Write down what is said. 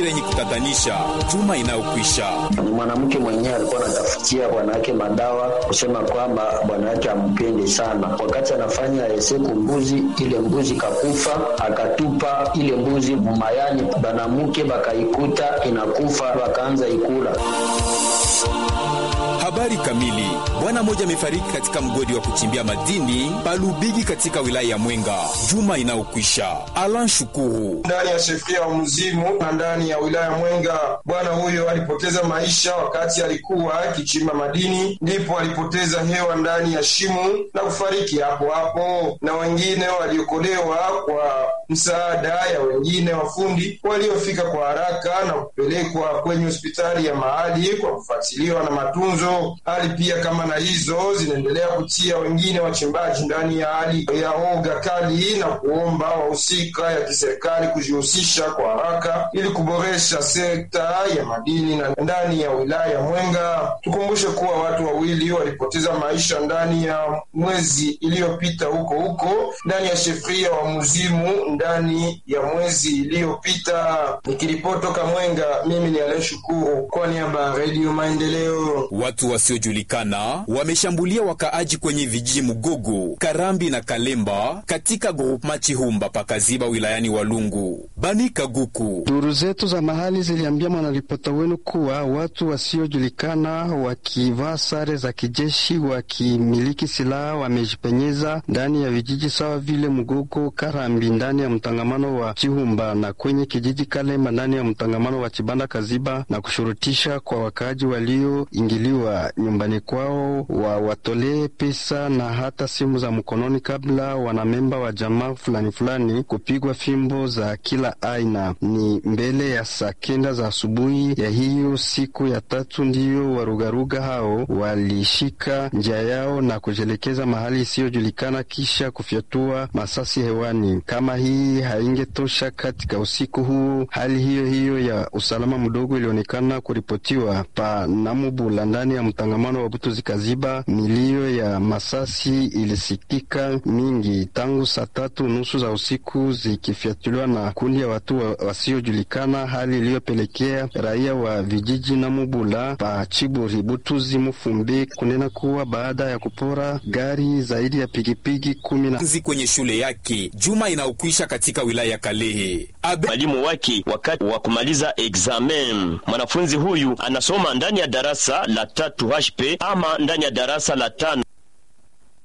yenye kutatanisha juma inayokwisha. Ni mwanamke mwenyewe alikuwa anatafutia bwana yake madawa, kusema kwamba bwana yake ampende sana. Wakati anafanya eseku mbuzi, ile mbuzi kakufa, akatupa ile mbuzi mumayani, banamuke bakaikuta inakufa, wakaanza ikula. Habari kamili. Bwana mmoja amefariki katika mgodi wa kuchimbia madini Palubigi katika wilaya ya Mwenga juma inayokwisha. Alan Shukuru ndani ya shefria wa Mzimu na ndani ya wilaya ya Mwenga. Bwana huyo alipoteza maisha wakati alikuwa akichimba madini, ndipo alipoteza hewa ndani ya shimo na kufariki hapo hapo, na wengine waliokolewa kwa msaada ya wengine wafundi waliofika kwa haraka na kupelekwa kwenye hospitali ya mahali kwa kufuatiliwa na matunzo. Hali pia kama na hizo zinaendelea kutia wengine wachimbaji ndani ya hali ya oga kali na kuomba wahusika ya kiserikali kujihusisha kwa haraka ili kuboresha sekta ya madini na ndani ya wilaya ya Mwenga. Tukumbushe kuwa watu wawili walipoteza maisha ndani ya mwezi iliyopita huko huko ndani ya shefria wa Muzimu ndani ya mwezi iliyopita. Nikiripotoka Mwenga, mimi ni Aleshukuru kwa niaba ya Redio Maendeleo. Watu wasiojulikana wameshambulia wakaaji kwenye vijiji Mugogo, Karambi na Kalemba katika groupema Chihumba pakaziba wilayani Walungu. Bani Kaguku. Duru zetu za mahali ziliambia mwanaripota wenu kuwa watu wasiojulikana wakivaa sare za kijeshi wakimiliki silaha wamejipenyeza ndani ya vijiji sawa vile Mugogo, Karambi ndani ya mtangamano wa Chihumba na kwenye kijiji Kalemba ndani ya mtangamano wa Chibanda Kaziba na kushurutisha kwa wakaaji walioingiliwa nyumbani kwao wa watolee pesa na hata simu za mkononi kabla wanamemba wa jamaa fulani fulani kupigwa fimbo za kila aina. Ni mbele ya saa kenda za asubuhi ya hiyo siku ya tatu ndiyo warugaruga hao walishika njia yao na kujelekeza mahali isiyojulikana kisha kufyatua masasi hewani. Kama hii haingetosha, katika usiku huu hali hiyo hiyo ya usalama mdogo ilionekana kuripotiwa pa Namubula ndani ya mtangamano wa Butuzi Kaziba. Milio ya masasi ilisikika mingi tangu saa tatu nusu za usiku zikifyatuliwa na kundi ya watu wa, wasiojulikana, hali iliyopelekea raia wa vijiji Namubula pa Chiburi, Butuzi, Mufumbi kunena kuwa baada ya kupora gari zaidi ya pikipiki kumi na kwenye shule yake juma inaokwisha katika wilaya ya Kalehe. Abe... mwalimu wake wakati wa kumaliza examen. Mwanafunzi huyu anasoma ndani ya darasa la tatu HP ama ndani ya darasa la tano